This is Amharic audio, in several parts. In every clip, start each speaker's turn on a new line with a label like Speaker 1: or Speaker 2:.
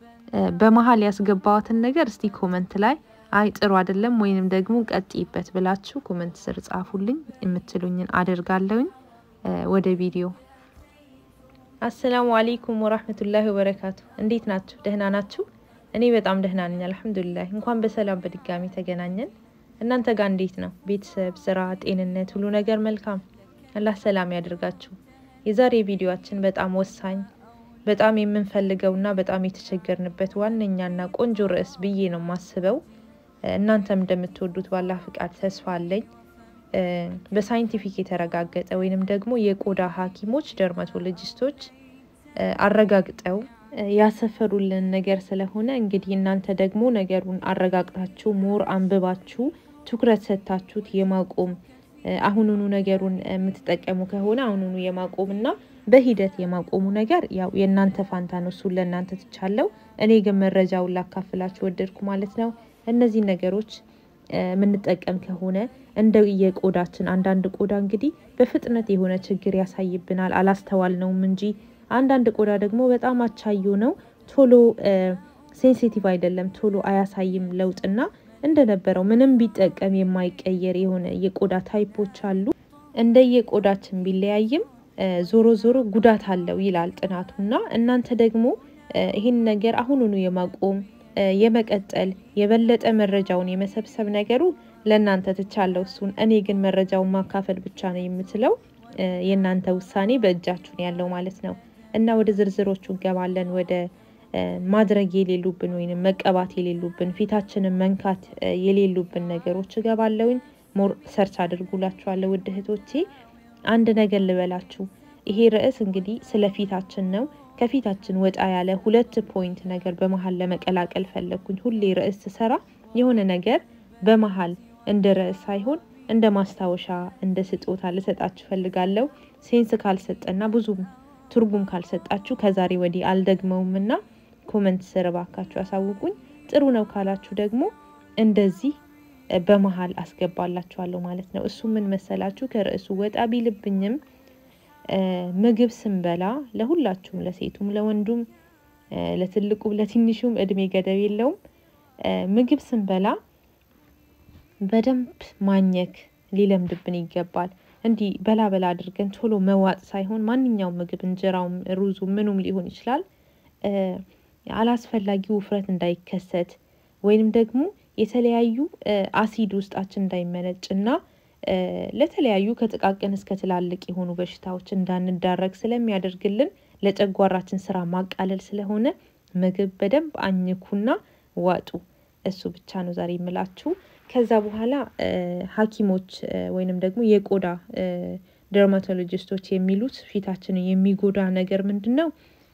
Speaker 1: በመሀል ያስገባዋትን ነገር እስቲ ኮመንት ላይ አይ ጥሩ አይደለም ወይንም ደግሞ ቀጥይበት ብላችሁ ኮመንት ስር ጻፉልኝ። የምትሉኝን አደርጋለሁኝ። ወደ ቪዲዮ አሰላሙ አሌይኩም ወራህመቱላሂ ወበረካቱ። እንዴት ናችሁ? ደህና ናችሁ? እኔ በጣም ደህና ነኝ አልሐምዱሊላህ። እንኳን በሰላም በድጋሚ ተገናኘን። እናንተ ጋር እንዴት ነው? ቤተሰብ፣ ስራ፣ ጤንነት፣ ሁሉ ነገር መልካም? አላህ ሰላም ያደርጋችሁ። የዛሬ ቪዲዮአችን በጣም ወሳኝ በጣም የምንፈልገውና በጣም የተቸገርንበት ዋነኛና ቆንጆ ርዕስ ብዬ ነው የማስበው። እናንተም እንደምትወዱት ባላህ ፍቃድ ተስፋ አለኝ። በሳይንቲፊክ የተረጋገጠ ወይንም ደግሞ የቆዳ ሐኪሞች ደርማቶሎጂስቶች አረጋግጠው ያሰፈሩልን ነገር ስለሆነ እንግዲህ እናንተ ደግሞ ነገሩን አረጋግጣችሁ ሞር አንብባችሁ ትኩረት ሰጥታችሁት የማቆም አሁኑኑ ነገሩን የምትጠቀሙ ከሆነ አሁኑኑ የማቆምና በሂደት የማቆሙ ነገር ያው የእናንተ ፋንታ ነው። እሱን ለእናንተ ትቻለው። እኔ ግን መረጃውን ላካፍላችሁ ወደድኩ ማለት ነው። እነዚህ ነገሮች የምንጠቀም ከሆነ እንደ የቆዳችን አንዳንድ ቆዳ እንግዲህ በፍጥነት የሆነ ችግር ያሳይብናል፣ አላስተዋልነውም እንጂ አንዳንድ ቆዳ ደግሞ በጣም አቻዮ ነው፣ ቶሎ ሴንሲቲቭ አይደለም፣ ቶሎ አያሳይም ለውጥና እንደነበረው ምንም ቢጠቀም የማይቀየር የሆነ የቆዳ ታይፖች አሉ። እንደ የቆዳችን ቢለያይም ዞሮ ዞሮ ጉዳት አለው ይላል ጥናቱና እናንተ ደግሞ ይህን ነገር አሁኑኑ የማቆም የመቀጠል የበለጠ መረጃውን የመሰብሰብ ነገሩ ለእናንተ ትቻለው። እሱን እኔ ግን መረጃውን ማካፈል ብቻ ነው የምችለው። የእናንተ ውሳኔ በእጃችሁን ያለው ማለት ነው እና ወደ ዝርዝሮቹ እንገባለን። ወደ ማድረግ የሌሉብን ወይም መቀባት የሌሉብን ፊታችንን መንካት የሌሉብን ነገሮች እገባለሁኝ። ሞር ሰርች አድርጉላችኋለሁ ውድ እህቶቼ። አንድ ነገር ልበላችሁ። ይሄ ርዕስ እንግዲህ ስለ ፊታችን ነው። ከፊታችን ወጣ ያለ ሁለት ፖይንት ነገር በመሀል ለመቀላቀል ፈለግኩኝ። ሁሌ ርዕስ ስሰራ የሆነ ነገር በመሀል እንደ ርዕስ ሳይሆን እንደ ማስታወሻ እንደ ስጦታ ልሰጣችሁ ፈልጋለሁ። ሴንስ ካልሰጠና ብዙም ትርጉም ካልሰጣችሁ ከዛሬ ወዲህ አልደግመውም እና ኮመንት ስር እባካችሁ ያሳውቁኝ። ጥሩ ነው ካላችሁ ደግሞ እንደዚህ በመሀል አስገባላችኋለሁ ማለት ነው። እሱ ምን መሰላችሁ? ከርዕሱ ወጣ ቢልብኝም ምግብ ስንበላ ለሁላችሁም፣ ለሴቱም፣ ለወንዱም፣ ለትልቁም፣ ለትንሹም እድሜ ገደብ የለውም። ምግብ ስንበላ በደንብ ማኘክ ሊለምድብን ይገባል። እንዲህ በላ በላ አድርገን ቶሎ መዋጥ ሳይሆን ማንኛውም ምግብ እንጀራውም፣ ሩዙ ምኑም ሊሆን ይችላል አላስፈላጊ ውፍረት እንዳይከሰት ወይንም ደግሞ የተለያዩ አሲድ ውስጣችን እንዳይመነጭ እና ለተለያዩ ከጥቃቅን እስከ ትላልቅ የሆኑ በሽታዎች እንዳንዳረግ ስለሚያደርግልን ለጨጓራችን ስራ ማቃለል ስለሆነ ምግብ በደንብ አኝኩና ዋጡ። እሱ ብቻ ነው ዛሬ የምላችሁ። ከዛ በኋላ ሐኪሞች ወይንም ደግሞ የቆዳ ደርማቶሎጂስቶች የሚሉት ፊታችንን የሚጎዳ ነገር ምንድን ነው?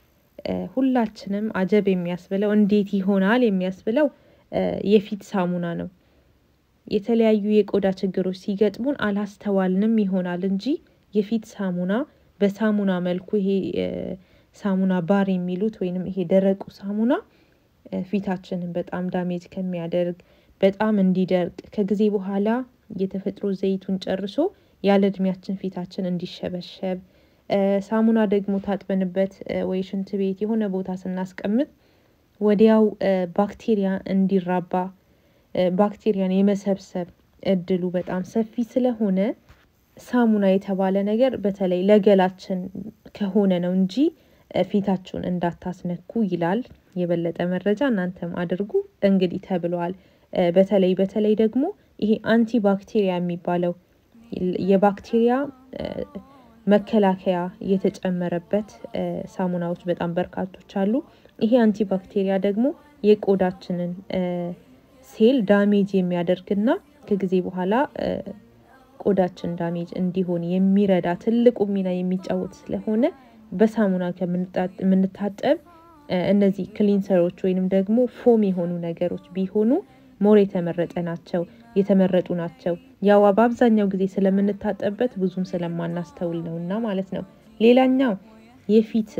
Speaker 1: ሁላችንም አጀብ የሚያስብለው እንዴት ይሆናል የሚያስብለው የፊት ሳሙና ነው። የተለያዩ የቆዳ ችግሮች ሲገጥሙን አላስተዋልንም ይሆናል እንጂ የፊት ሳሙና በሳሙና መልኩ ይሄ ሳሙና ባር የሚሉት ወይንም ይሄ ደረቁ ሳሙና ፊታችንን በጣም ዳሜጅ ከሚያደርግ በጣም እንዲደርቅ ከጊዜ በኋላ የተፈጥሮ ዘይቱን ጨርሶ ያለ እድሜያችን ፊታችን እንዲሸበሸብ ሳሙና ደግሞ ታጥበንበት ወይ ሽንት ቤት የሆነ ቦታ ስናስቀምጥ ወዲያው ባክቴሪያ እንዲራባ ባክቴሪያን የመሰብሰብ እድሉ በጣም ሰፊ ስለሆነ ሳሙና የተባለ ነገር በተለይ ለገላችን ከሆነ ነው እንጂ ፊታችሁን እንዳታስነኩ ይላል። የበለጠ መረጃ እናንተም አድርጉ እንግዲህ ተብለዋል። በተለይ በተለይ ደግሞ ይሄ አንቲ ባክቴሪያ የሚባለው የባክቴሪያ መከላከያ የተጨመረበት ሳሙናዎች በጣም በርካቶች አሉ። ይሄ አንቲ ባክቴሪያ ደግሞ የቆዳችንን ሴል ዳሜጅ የሚያደርግና ከጊዜ በኋላ ቆዳችን ዳሜጅ እንዲሆን የሚረዳ ትልቁ ሚና የሚጫወት ስለሆነ በሳሙና ከምንታጠብ እነዚህ ክሊንሰሮች ወይንም ደግሞ ፎም የሆኑ ነገሮች ቢሆኑ ሞር የተመረጠ ናቸው የተመረጡ ናቸው። ያው በአብዛኛው ጊዜ ስለምንታጠብበት ብዙም ስለማናስተውል ነው እና ማለት ነው። ሌላኛው የፊት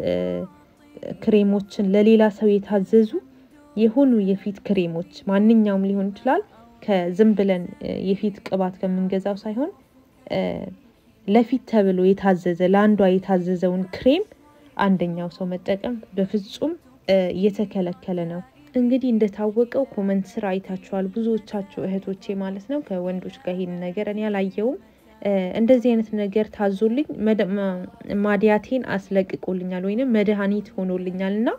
Speaker 1: ክሬሞችን ለሌላ ሰው የታዘዙ የሆኑ የፊት ክሬሞች ማንኛውም ሊሆን ይችላል። ከዝም ብለን የፊት ቅባት ከምንገዛው ሳይሆን ለፊት ተብሎ የታዘዘ ለአንዷ የታዘዘውን ክሬም አንደኛው ሰው መጠቀም በፍጹም እየተከለከለ ነው። እንግዲህ እንደታወቀው ኮመንት ስራ አይታችኋል ብዙዎቻችሁ እህቶቼ ማለት ነው። ከወንዶች ጋር ይሄን ነገር እኔ አላየውም። እንደዚህ አይነት ነገር ታዞልኝ ማዲያቴን አስለቅቆልኛል ወይንም መድኃኒት ሆኖልኛል እና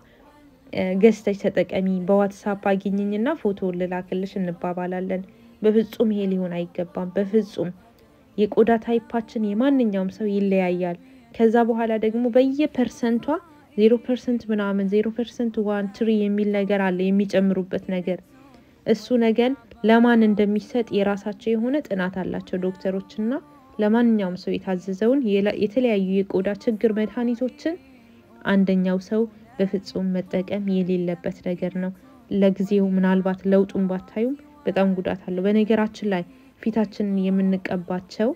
Speaker 1: ገዝተሽ ተጠቀሚ፣ በዋትሳፕ አግኝኝና ፎቶ ልላክልሽ እንባባላለን። በፍጹም ይሄ ሊሆን አይገባም። በፍጹም የቆዳ ታይፓችን የማንኛውም ሰው ይለያያል። ከዛ በኋላ ደግሞ በየፐርሰንቷ ዜሮ ፐርሰንት ምናምን ዜሮ ፐርሰንት ዋን ትሪ የሚል ነገር አለ የሚጨምሩበት ነገር እሱ ነገር ለማን እንደሚሰጥ የራሳቸው የሆነ ጥናት አላቸው ዶክተሮችና ለማንኛውም ሰው የታዘዘውን የተለያዩ የቆዳ ችግር መድኃኒቶችን አንደኛው ሰው በፍጹም መጠቀም የሌለበት ነገር ነው። ለጊዜው ምናልባት ለውጡን ባታዩም በጣም ጉዳት አለው። በነገራችን ላይ ፊታችንን የምንቀባቸው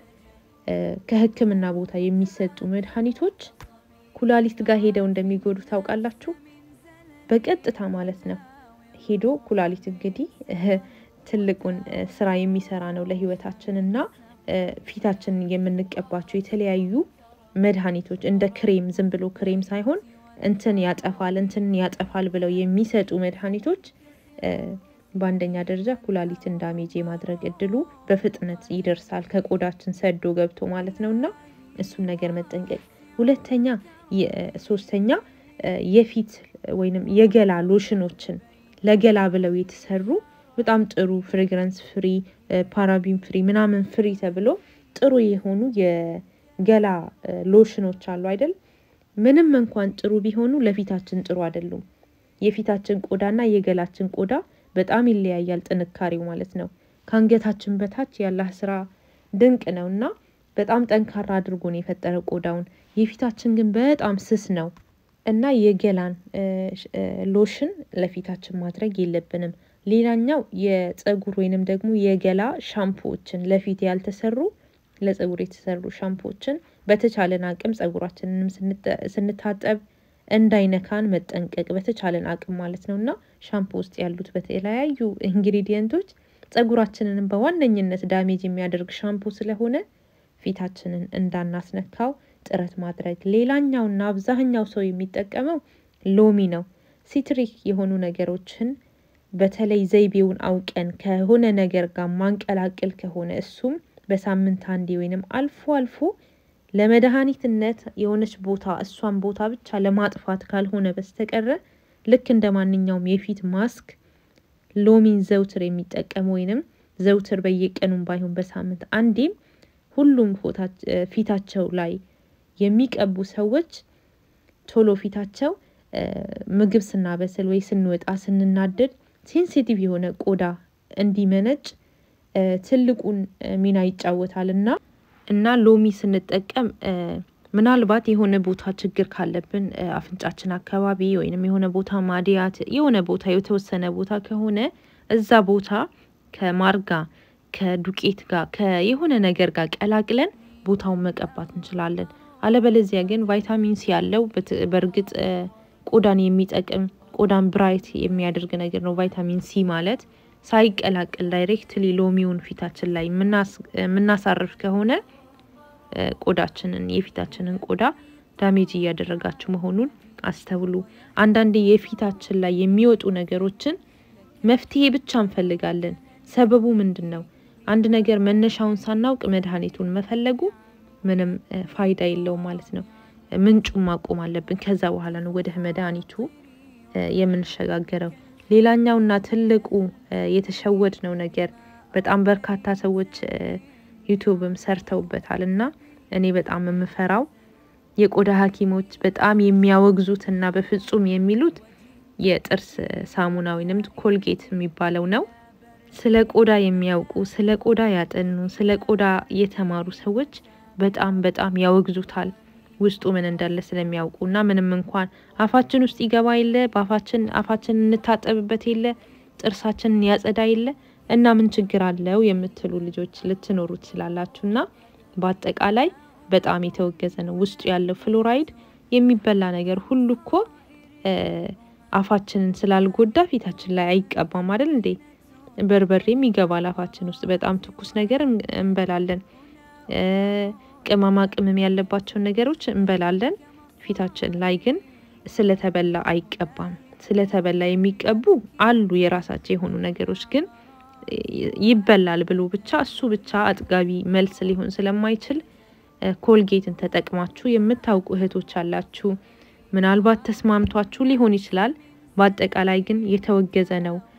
Speaker 1: ከሕክምና ቦታ የሚሰጡ መድኃኒቶች ኩላሊት ጋር ሄደው እንደሚጎዱ ታውቃላችሁ። በቀጥታ ማለት ነው ሄዶ ኩላሊት እንግዲህ ትልቁን ስራ የሚሰራ ነው ለህይወታችን እና ፊታችንን የምንቀባቸው የተለያዩ መድኃኒቶች እንደ ክሬም ዝም ብሎ ክሬም ሳይሆን እንትን ያጠፋል እንትን ያጠፋል ብለው የሚሰጡ መድኃኒቶች በአንደኛ ደረጃ ኩላሊትን ዳሜጅ የማድረግ እድሉ በፍጥነት ይደርሳል ከቆዳችን ሰዶ ገብቶ ማለት ነው እና እሱን ነገር መጠንቀቅ። ሁለተኛ ሶስተኛ የፊት ወይንም የገላ ሎሽኖችን ለገላ ብለው የተሰሩ በጣም ጥሩ ፍሬግረንስ ፍሪ ፓራቢን ፍሪ ምናምን ፍሪ ተብሎ ጥሩ የሆኑ የገላ ሎሽኖች አሉ አይደል? ምንም እንኳን ጥሩ ቢሆኑ ለፊታችን ጥሩ አይደሉም። የፊታችን ቆዳና የገላችን ቆዳ በጣም ይለያያል፣ ጥንካሬው ማለት ነው። ከአንገታችን በታች ያላህ ስራ ድንቅ ነው እና በጣም ጠንካራ አድርጎ ነው የፈጠረ ቆዳውን። የፊታችን ግን በጣም ስስ ነው እና የገላን ሎሽን ለፊታችን ማድረግ የለብንም። ሌላኛው የጸጉር ወይንም ደግሞ የገላ ሻምፖዎችን ለፊት ያልተሰሩ ለጸጉር የተሰሩ ሻምፖዎችን በተቻለን አቅም ጸጉራችንንም ስንታጠብ እንዳይነካን መጠንቀቅ በተቻለን አቅም ማለት ነው እና ሻምፖ ውስጥ ያሉት በተለያዩ ኢንግሪዲየንቶች ጸጉራችንንም በዋነኝነት ዳሜጅ የሚያደርግ ሻምፖ ስለሆነ ፊታችንን እንዳናስነካው ጥረት ማድረግ። ሌላኛውና አብዛኛው ሰው የሚጠቀመው ሎሚ ነው። ሲትሪክ የሆኑ ነገሮችን በተለይ ዘይቤውን አውቀን ከሆነ ነገር ጋር ማንቀላቅል ከሆነ እሱም በሳምንት አንዴ ወይንም አልፎ አልፎ ለመድኃኒትነት የሆነች ቦታ እሷን ቦታ ብቻ ለማጥፋት ካልሆነ በስተቀረ ልክ እንደ ማንኛውም የፊት ማስክ ሎሚን ዘውትር የሚጠቀም ወይንም ዘውትር በየቀኑም ባይሆን በሳምንት አንዴም ሁሉም ፊታቸው ላይ የሚቀቡ ሰዎች ቶሎ ፊታቸው ምግብ ስናበስል ወይ ስንወጣ ስንናደድ ሴንሲቲቭ የሆነ ቆዳ እንዲመነጭ ትልቁን ሚና ይጫወታል እና እና ሎሚ ስንጠቀም ምናልባት የሆነ ቦታ ችግር ካለብን አፍንጫችን አካባቢ ወይንም የሆነ ቦታ ማዲያት የሆነ ቦታ የተወሰነ ቦታ ከሆነ እዛ ቦታ ከማር ጋር ከዱቄት ጋር ከየሆነ ነገር ጋር ቀላቅለን ቦታውን መቀባት እንችላለን። አለበለዚያ ግን ቫይታሚን ሲ ያለው በእርግጥ ቆዳን የሚጠቅም ቆዳን ብራይት የሚያደርግ ነገር ነው። ቫይታሚን ሲ ማለት ሳይቀላቅል ዳይሬክትሊ ሎሚውን ፊታችን ላይ የምናሳርፍ ከሆነ ቆዳችንን የፊታችንን ቆዳ ዳሜጅ እያደረጋችሁ መሆኑን አስተውሉ። አንዳንዴ የፊታችን ላይ የሚወጡ ነገሮችን መፍትሄ ብቻ እንፈልጋለን። ሰበቡ ምንድን ነው? አንድ ነገር መነሻውን ሳናውቅ መድኃኒቱን መፈለጉ ምንም ፋይዳ የለውም ማለት ነው። ምንጩን ማቆም አለብን። ከዛ በኋላ ነው ወደ መድኃኒቱ የምንሸጋገረው። ሌላኛውና ትልቁ የተሸወድ ነው ነገር በጣም በርካታ ሰዎች ዩቱብም ሰርተውበታል እና እኔ በጣም የምፈራው የቆዳ ሐኪሞች በጣም የሚያወግዙት እና በፍጹም የሚሉት የጥርስ ሳሙና ወይንም ኮልጌት የሚባለው ነው። ስለ ቆዳ የሚያውቁ ስለ ቆዳ ያጠኑ ስለ ቆዳ የተማሩ ሰዎች በጣም በጣም ያወግዙታል። ውስጡ ምን እንዳለ ስለሚያውቁ እና ምንም እንኳን አፋችን ውስጥ ይገባ የለ በአፋችን አፋችን እንታጠብበት የለ ጥርሳችንን ያጸዳ የለ እና ምን ችግር አለው የምትሉ ልጆች ልትኖሩ ትችላላችሁ። እና በአጠቃላይ በጣም የተወገዘ ነው። ውስጡ ያለው ፍሎራይድ የሚበላ ነገር ሁሉ እኮ አፋችንን ስላልጎዳ ፊታችን ላይ አይቀባም አይደል እንዴ? በርበሬም ይገባል አፋችን ውስጥ። በጣም ትኩስ ነገር እንበላለን። ቅመማ ቅመም ያለባቸውን ነገሮች እንበላለን። ፊታችን ላይ ግን ስለተበላ አይቀባም። ስለተበላ የሚቀቡ አሉ የራሳቸው የሆኑ ነገሮች ግን ይበላል ብሎ ብቻ እሱ ብቻ አጥጋቢ መልስ ሊሆን ስለማይችል ኮልጌትን ተጠቅማችሁ የምታውቁ እህቶች አላችሁ። ምናልባት ተስማምቷችሁ ሊሆን ይችላል። በአጠቃላይ ግን የተወገዘ ነው